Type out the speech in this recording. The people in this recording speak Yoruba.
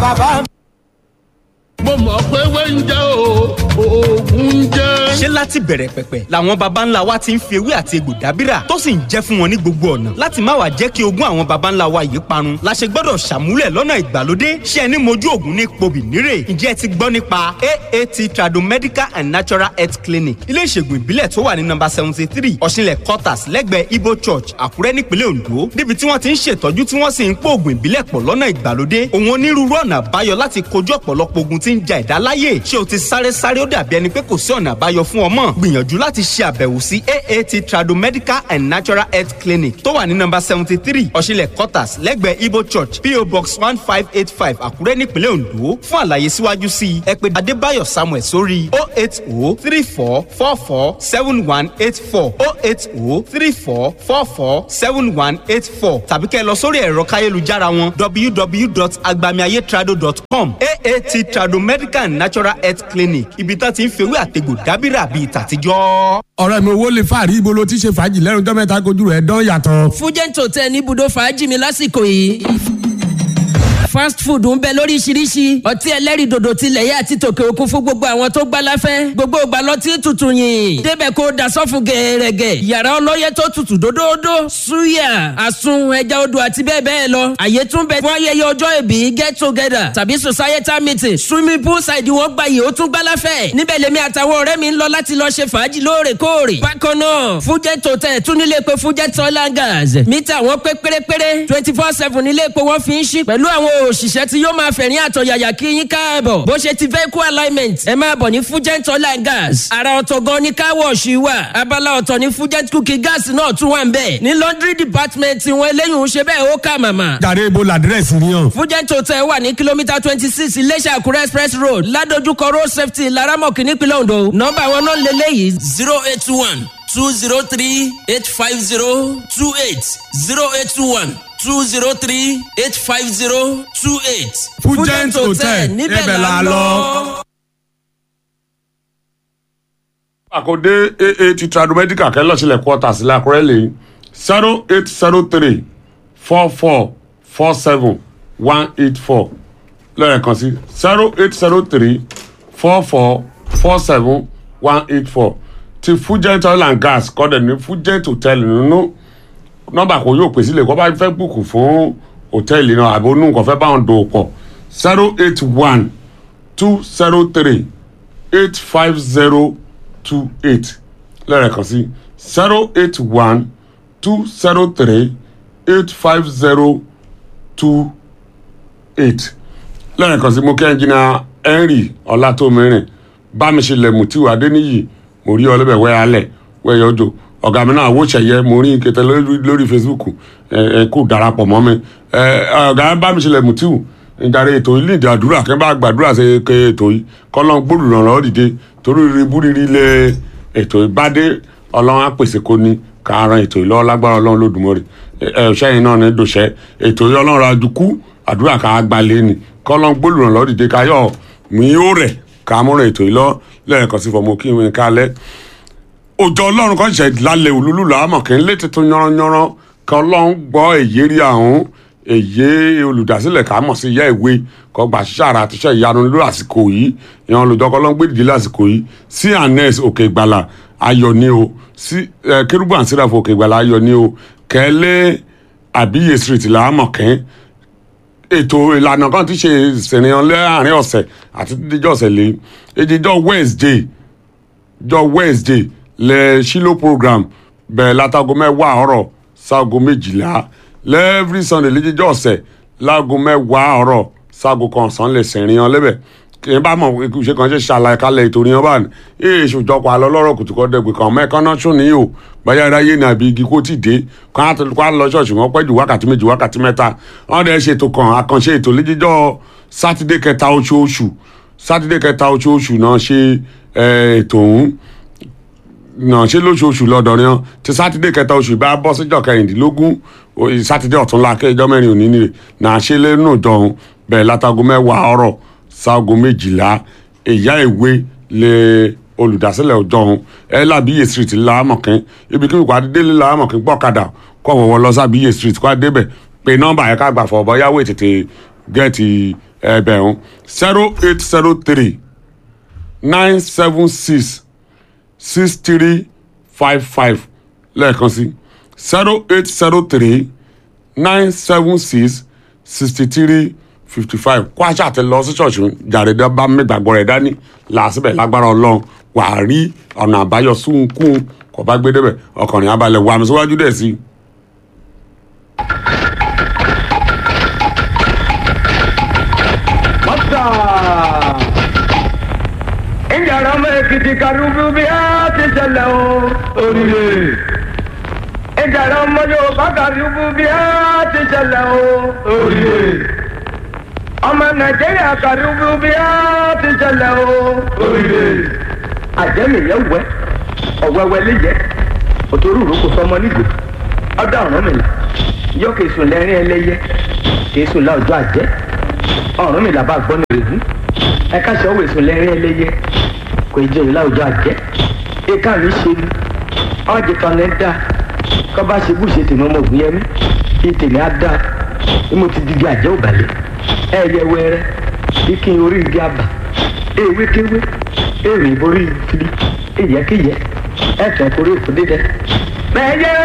bàbá mo mọ̀ pé wẹ́ńjẹ́ o oògùn ń jẹ́. ṣé láti bẹ̀rẹ̀ pẹ̀pẹ̀ làwọn baba ńlá wa ti ń fi ewé àti egbò dábìrà tó sì ń jẹ́ fún wọn ní gbogbo ọ̀nà láti má wàá jẹ́ kí ogún àwọn baba ńlá wa yìí parun la ṣe gbọ́dọ̀ ṣàmúlẹ̀ lọ́nà ìgbàlódé ṣé ẹni mojú ògùn ní pobì nírè ǹjẹ́ ẹ ti gbọ́ nípa aat tradomedical and natural health clinic ilé ìṣègùn ìbílẹ̀ tó wà ní nọ́mbà seventy three ọ̀ṣinlẹ̀ quarters lẹ́gbẹ̀ẹ́ ibo church àkúrẹ́ nípínlẹ̀ ondo níbi tí wọ́n ti ń ṣètọ́jú tí wọ́n sì ń pò ògùn ìbílẹ̀ pọ̀ lọ́nà ìgbàlódé òun onírúurú ọ̀nà àbáyọ láti kojú ọ̀pọ̀lọpọ̀ ogun tí ń ja ẹ̀dá láyè ṣé o ti sáré sáré ó dàbí ẹni pé kò sí ọ̀nà àbáyọ fún ọmọ gbìyànjú láti ṣe àbẹ̀wò sí aat tradomedical and natural health clinic tó wà ní nọ́mbà seventy three ọ̀ṣinlẹ̀ quarters lẹ́gbẹ̀ẹ́ ibo church po box one five eight five àkúrẹ́ nípínlẹ̀ ondo fún àlàyé síwájú sí i ẹ pè adébáyọ̀ samuel sórí o eight o three four four four seven one eight four o eight o three four four four seven one eight four tàbí kẹ́ ẹ lọ sórí ẹ̀rọ káyélujára wọn www.agbamiayetrado.com aat trado medical and natural health clinic ibi tá ti ń fewé àtegbò dábìrà bíi tàtijọ́. ọ̀rẹ́ mi owó lè fàárí ibo ló ti ṣe fàájì lẹ́nu tó mẹ́ta kojú rẹ̀ dán yàtọ̀. fújẹ́ǹtì hotel ní ibùdó fàájì mi lásìkò yìí fast food ń bẹ lóríṣiríṣi ọtí ẹlẹ́rìndòdò tilẹ̀ yá àti tòkè òkun fún gbogbo àwọn tó gbá láfẹ́ gbogbo ìgbà lọtí tutù yìn débẹ̀ kó dasọ́fù gẹ̀ẹ́rẹ́gẹ̀ yàrá ọlọ́yẹ tó tutù dódódó suya àsun ẹja odò àti bẹ́ẹ̀ bẹ́ẹ̀ lọ àyè tún bẹ fún ayẹyẹ ọjọ́ ìbí get together tàbí societal meeting swimming pool side wọn gba yìí ó tún gbá láfẹ́ níbẹ̀ lèmi àtàwọn ọ̀rẹ́ mi ń lọ láti lọ ṣe fàájì lóòrèkóòrè bákan náà fujet hotel tún nílé pé fujet oil and gas mítà wọn pé pérépéré twenty four seven nílé epo wọn fi ń ṣí pẹ̀lú àwọn òṣìṣẹ́ tí yóò máa fẹ̀rín àtọ̀yàyà kí yín káàbọ̀ bó ṣe ti vehicle alignment ẹ máa bọ̀ ní fugent oil and gas ara ọ̀tọ̀ gan ni car wash wà abala ọ̀tọ̀ ní fugent cooking gas náà tún wà ń bẹ̀ ní laundry department wọn eléyìí ń ṣe bẹ́ẹ̀ ó kà màmà. jàre ibo làdírẹ́sì ni yàn. fugent hotel wà ní kìlómítà twenty six iléṣà àkúrẹ́ express road ládojúkọ road safety laramọ̀kì nípínlẹ̀ ondo nọ́mbà wọn náà lélẹ́yìí zero eight one two zero three eight five zero two eight zero eight one two zero three eight five zero two eight. fújẹ́ǹtì hotel níbẹ̀ la lọ. àkọ́dé aat tradomedical kẹ́lọ́ sílẹ̀ quarters lákùrẹ́ lè zero eight zero three four four four seven one eight four lẹ́ẹ̀kan sí zero eight zero three four four four seven one eight four ti fújẹ́ǹtì oil and gas kọ́dẹ̀ ní fújẹ́ǹtì hotel nínú nọ́mbà kò yóò pèsè lè kọ́ bá fẹ́ bùkù fún hòtẹ́ẹ̀lì náà àbí onú nǹkan fẹ́ bá wọn dòwò pọ̀ zero eight one two zero three eight five zero two eight lẹ́ẹ̀kan sí zero eight one two zero three eight five zero two eight lẹ́ẹ̀kan sí mo kí ẹnjìnà henry ọlátómìrin bámiṣẹlẹ̀ mutiu adéníyì mo rí ọlọ́bẹ̀ wẹ́yálẹ̀ wẹ́yọjọ́ ọ̀gá mi náà wò ṣẹ̀yẹ mo rí kẹtẹ lórí facebook ẹ ẹ kò darapọ̀ mọ́ mi ẹ ọ̀gá bá mi ṣẹlẹ̀ mutiu ìdarí ètò yìí nídìí àdúrà kí n bá gbàdúrà ṣe ké ètò yìí kọ́lọ́n gbòòrò ìrànlọ́wọ́ dìde torí ribú rírí lé ètò ìbádé ọlọ́run àpèsè kò ní ká ran ètò yìí lọ́wọ́ lágbára ọlọ́run lódùmọ̀rì ẹ ṣẹ́yìn náà ní dòṣẹ́ ètò yìí ọlọ́run adùkú àdúrà ká gbalẹ̀ ni kọ́lọ́n gbòòrò ìrànlọ́wọ́ dìde ká yọ mí ó rẹ̀ ká múra ètò yìí lọ lẹ́ẹ̀kan sí fọmọ kí n kálẹ̀ òjò ọlọ́run kan ṣe lálẹ́ òlúlú làámọ̀ kí n lé tuntun yánranyánran kí ọlọ́run gbọ́ èyí rí àwọn èyí olùdásílẹ̀ ká mọ̀ sí ìyá ìwé kọ́ gbà ṣíṣàrà àtiṣe ìyanu lórí àsìkò yìí ìyẹn olùdókọ́ ọlọ́run gbé dìde lásìkò yìí sí anes òkè ìgbàlà ayọ̀ ni o sí kérúbù àǹsíràfọ̀ òkè ìgbàlà ayọ̀ ni o kẹ́lẹ́ àbíyè street làámọ̀ kẹ́ ètò ìlànà kan ti ṣe ìsìnrìn láàrin ọ̀sẹ̀ àti dídíjọ́ ọ̀sẹ̀ lé èdèjọ́ wednesday jọ́ wednesday lẹ ṣílò program bẹ̀rẹ̀ látago mẹ́wàá ọ̀rọ̀ sáago méjìlá lẹ́ẹ̀frí sunday lẹ́jọ́jọ́ ọ̀sẹ̀ láago mẹ́wàá ọ̀rọ̀ sáago kan ọ̀sán lè sẹ̀rin yan lẹ́bẹ̀ kì í bá mọ̀ ṣe kàn ṣe ṣàlàyé kalẹ̀ ètò ìyẹn bá ní èyí ṣòjọpọ̀ àlọ́ lọ́rọ̀ kùtùkọ́ dẹ̀gbẹ̀ kan mẹ́ẹ̀kan náà sùn níyò báyà ráyé ní àbí igi kó ti dé kán á lọ ṣọ́ọ̀ṣì wọn pẹ́ ju wákàtí méjì wákàtí mẹ́ta wọn dẹ̀ ṣètò kan àkànṣe ètò lẹ́jọ́jọ́ sátidé kẹta oṣooṣù sátidé kẹta oṣooṣù náà ṣe ètò òun náà ṣe lóṣooṣù lọ́dọọrin hàn ti sátidé kẹta oṣù bá bọ́ síjọ́ kẹrìndínlógún sátidé ọ̀túnla kẹjọ mẹ́rin òní nìyẹn náà ṣe lẹ́nu ìjọhún bẹ̀rẹ̀ látago mẹ́wàá ọ̀rọ̀ sáago méjìlá ìyá ìwé lè olùdásílẹ̀ ọjọ́hún ẹ lábíyè street láàmọ̀kín ibi kí wàá délé láàmọ̀kín gbọ́kadà kọ́ wọ́wọ́ lọ sábíyè street kó a débẹ̀ pé nọ́mbà yẹn ká gbà fọ́ ọ̀bọ̀ yáwó ètètè gẹ́ẹ̀tì ẹ̀bẹ̀rún zero eight zero three nine seven six six three five five lẹ́ẹ̀kan sí zero eight zero three nine seven six sixty three fifty five kó àṣà àti lọ sí ṣọ̀ṣì jàrẹ̀dá bá mẹ́gbàgbọ́ rẹ̀ dání làásìbẹ̀ lágbára ọlọ́run wà á rí ọ̀nà àbáyọ súnkún kò bá gbé débẹ̀ ọkùnrin abalẹ̀ wà mí síwájú dẹ̀ sí i. Mata! Ìjàrá ọmọ Èkìtì kàrúbú bí a ti ṣẹlẹ̀ o. Oríire. Ìjàrá ọmọ Yorùbá kàrúbú bí a ti ṣẹlẹ̀ o. Oríire. Ọmọ Nàìjíríà kàrúbú bí a ti ṣẹlẹ̀ o. Oríire. Àjẹmìyẹ wẹ, ọ̀wẹ́wẹ́ lè yẹ, òtòrú ìrókò sọmọ nígò, ọdọ ọ̀rọ̀ mi là, yọ kèsùn lẹ́rìn ẹlẹ́yẹ, kèsùn lá ọjọ́ àjẹ́ ọ̀run mi làbá gbọ́ ní rèé ẹ káṣí ọ̀wé sùn lẹ́rìn ẹlẹ́yẹ kò ì jẹ́ ìlàwùjọ àjẹ́ ìka mi ṣe ni ọ̀jẹ̀ kan ní dá kọ́ bá ṣe búṣe tèmi ọmọ ògùn yẹmí kí tèmi á dá bí mo ti digi àjẹ́ òbàlẹ̀ ẹ yẹ wẹrẹ bí kí n orí igi àbà ewé kéwé èrè ìborí ìfiri ìyẹ́kíyẹ́ ẹ̀fẹ̀ kórè òfúdídẹ. bẹ́ẹ̀ yẹ